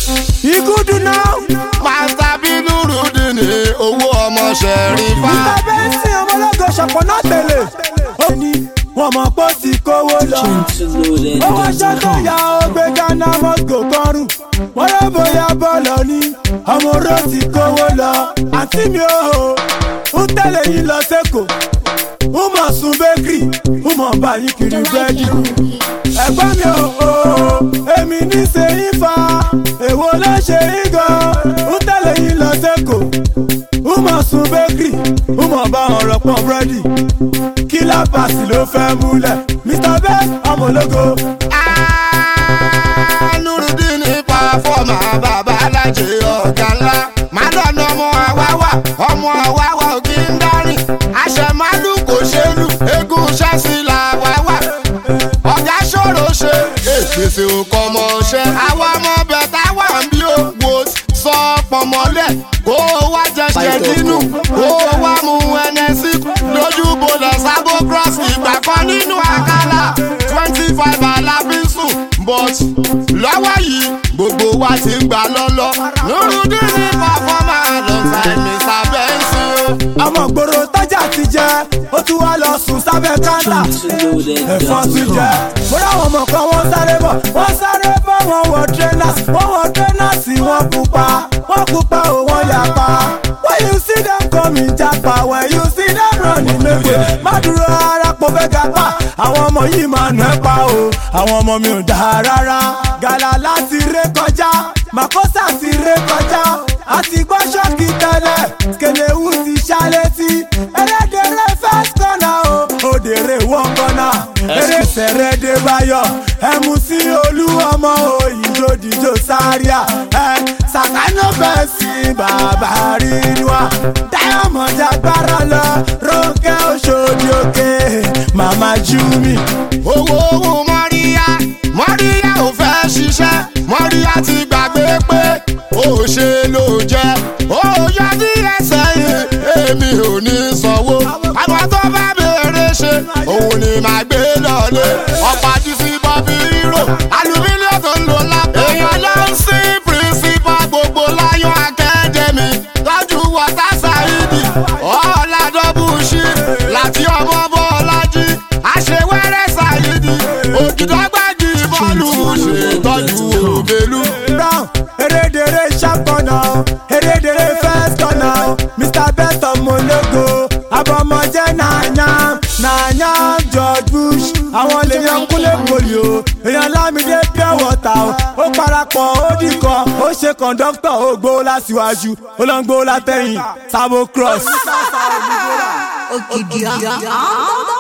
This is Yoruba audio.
igudu now. Master Binu Rudini owó ọmọ Ṣẹ̀rífà. Nígbà bẹ́ẹ̀ sí ọmọlọ́gọ̀ ṣọ̀pọ̀ náà tẹ̀lé. Ó ní wọ́n mọ̀ pé ó ti kówó lọ. Owó aṣọ tó yà ó gbé Ghana Moscow kọrùn. Wọ́n lọ bóyá bọ́ọ̀lù ní ọmọ oró ti kówó lọ. Àǹtí mi ò hò ń tẹ̀lé yín lọ sẹ́kọ̀ọ́. Ń mọ̀ sun bakery, ń mọ̀ bá yín kiri búrẹ́dì. Ẹ̀gbọ́n mi ò hò èmi ní ṣe yín fa. Èwo ló ṣe yín gan? Ń tẹ̀lé yín lọ sẹ́kọ̀ọ́. Ń mọ̀ sun bakery, ń mọ̀ bá wọn rọpọ̀ búrẹ́dì. Kílá pàṣẹ ló fẹ́ múlẹ̀. Mr. Best ọmọ ológo. Ah, Nurudini pàfọ́mà bàbá alájẹ ọ̀gá ńlá. Màdọ́nà ọmọ àwáwá, ọmọ àwáwá ò kí ń dárìn. Àṣẹ màlúù kò ṣe lù, eégún ṣẹ́sì làwáwá. Ọ̀gá ṣòro ṣe, èpèsè òkò ọmọ ṣẹ́. Àwọn ọmọ bẹ̀tà wà ń bí òwò sọ pọ̀mọ́lẹ̀. Kó o wá jẹṣẹ nínú, kó o wá mú ẹnẹsí. Lójú bolẹ̀ sábó cross ìgbà kan nínú àkàlà. twenty five alábísùn but lọ́wọ́ yìí gbogbo wa ti ń gbà lọ́lọ́. Nurudini pàfọ́mà alongside Mr. Benson. ọmọ gbòòrò tọ́jà ti jẹ ó tún wá lọ sùn sábẹ́ káńtà ẹ̀fọn tún jẹ. mo ráwọn ọmọ kan wọ́n sáré bọ̀ wọ́n sáré bọ̀ wọ́n wọ trainers wọ́n wọ trainers wọ́n pupa wọ́n pupa ò wọ́n yapa. when you see them coming japa when you see them running mekwe má dúró ara pọ̀ fẹ́ ga pa àwọn ọmọ yìí máa nà ẹ́ pa o àwọn ọmọ mi ò dáa rárá gàlà láti ré kọjá màkósà ti ré kọjá àti gbọ́ ṣọ́ọ̀kì tẹ́lẹ̀ kẹlẹ́wù ti ṣá létí ẹlẹ́dẹ̀rẹ́ first corner o òdèrè wọ́n kọ́nà eré sẹ̀rẹ̀dẹ̀ báyọ̀ ẹ̀mú sí olú ọmọ òyìnbó sáríà ẹ̀ sàkánú bẹ́ẹ̀ sí bàbá rínúà diamond agbára lọ ronke oṣòdì òkè màmá júmi. owó owó mọ́ríyá mọ́ríyá ò fẹ́ ṣiṣẹ́ mọ́ríyá ti gbàgbé pé ó ṣe ló jẹ́ ó yọ ní ẹsẹ̀ yìí èmi ò ní sanwó àwọn tó bá béèrè ṣe òun ni màá gbé lọ́lé ọ̀pá ti fi bọ́bí rírò alumílíọ̀ tó ń lò lápá èèyàn ló ń sí pírísípà gbogbo láyọ̀ akẹ́dẹ̀mí tọ́jú wọ́tá ṣáídì ọ̀la dọ́bù ṣí láti ọmọ bọ́ọ̀lájí àṣewẹ́rẹ́ ṣáídì ògìdọ́gbàjì bọ́ọ̀lù ṣètọ́jú òbélú. brown erédèrè sharp corner o erédèrè first corner o mr best ọmọlógo abọmọjẹ nàáyá nàáyá george bush àwọn lèèyàn kúnlẹ̀ poli o èèyàn lámìdé pure water o ó parapọ̀ ó dìkan ó ṣe kọ̀ńdọ́tọ̀ ó gbó lásìwájú ó lọ ń gbó látẹ̀yìn sabo cross. Okidi.